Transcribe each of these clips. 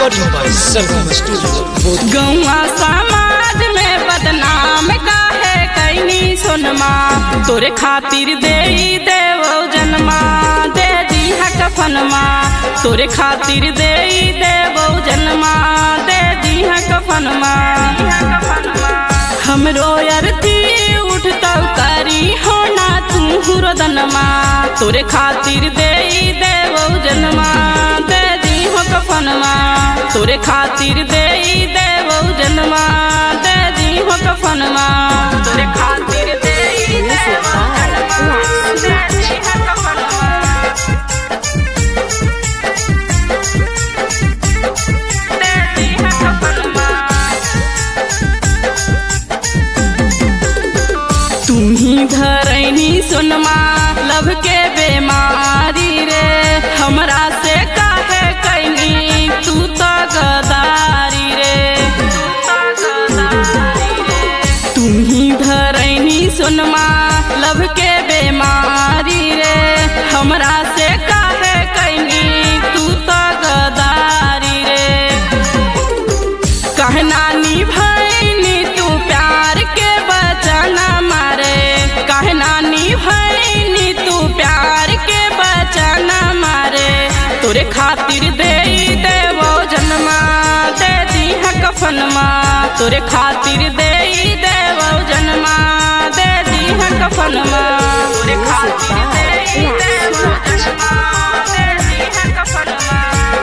Recording by Sargam Studio, Bodh गौआ समाज में बदनाम काहे कैनी सोनमा तोरे खातिर दे देवो जन्मा दे दी कफनमा तोरे खातिर दे देवो जन्मा दे दी कफनमा हमरो अरती उठतौ करी होना तू रोदनमा तोरे खातिर दे देवो जन्मा दे दी कफनमा तोरे खातिर दे देवो जन्मा दे दी कफनमा तोरे खातिर दे देवो जन्मा दे दी कफनमा दे दी कफनमा तुम्ही धरैनी सोनमा लभ के बेमारी रे हमरा से काहे कैनी तू तो गदारी रे तुम्ही धरैनी सोनमा लभ के बेमारी रे हमरा से काहे कैनी तू तो गदारी रे कहना निभैनी तू प्यार के बचना मारे कहना निभैनी तू प्यार के बचना मारे तोरे खातिर दे देवो जन्मा दे दी कफनमा तोरे खातिर दे देवो जन्मा दे दी कफनमा तोरे खातिर दे देवो जन्मा दे दी कफनमा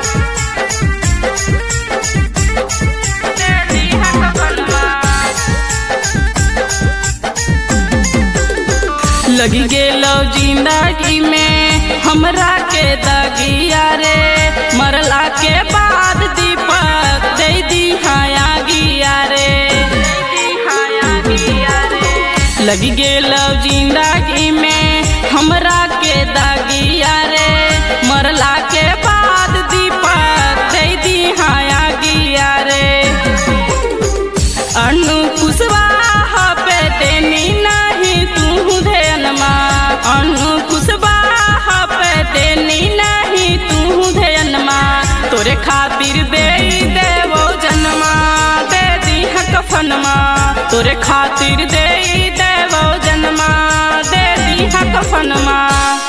लगी गेलो जिंदगी में हमरा के दगिया रे मरला के बाद दीपक दे दी हाया गिया रे लगी गेलो जिंदगी में हमरा के दगिया रे मरला के बाद दीपक दे दी हाया गिया रे अनु कुशवाहा पे देनी नहीं तू ध्यानमा अनु कुशवाहा पे देनी नहीं तू ध्यानमा तोरे खातिर दे देवो जन्मा दे दी कफनमा तोरे खातिर दे देवो जन्मा दे दी कफनमा